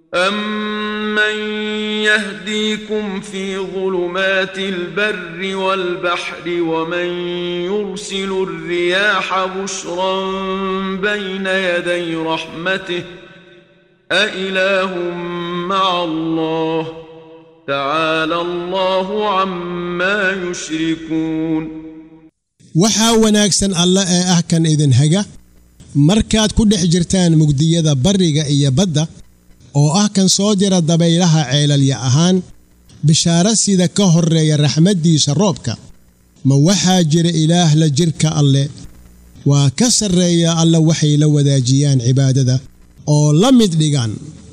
أمن يهديكم في ظلمات البر والبحر ومن يرسل الرياح بشرا بين يدي رحمته أإله مع الله تعالى الله عما يشركون waxaa wanaagsan alle ee ah kan idin haga markaad ku dhex jirtaan mugdiyada barriga iyo badda oo ah kan soo jira dabaylaha ceelalya ahaan bishaaro sida ka horreeya raxmaddiisa roobka ma waxaa jira ilaah la jidhka alle waa ka sarreeya alle waxay la wadaajiyaan cibaadada oo la mid dhigaan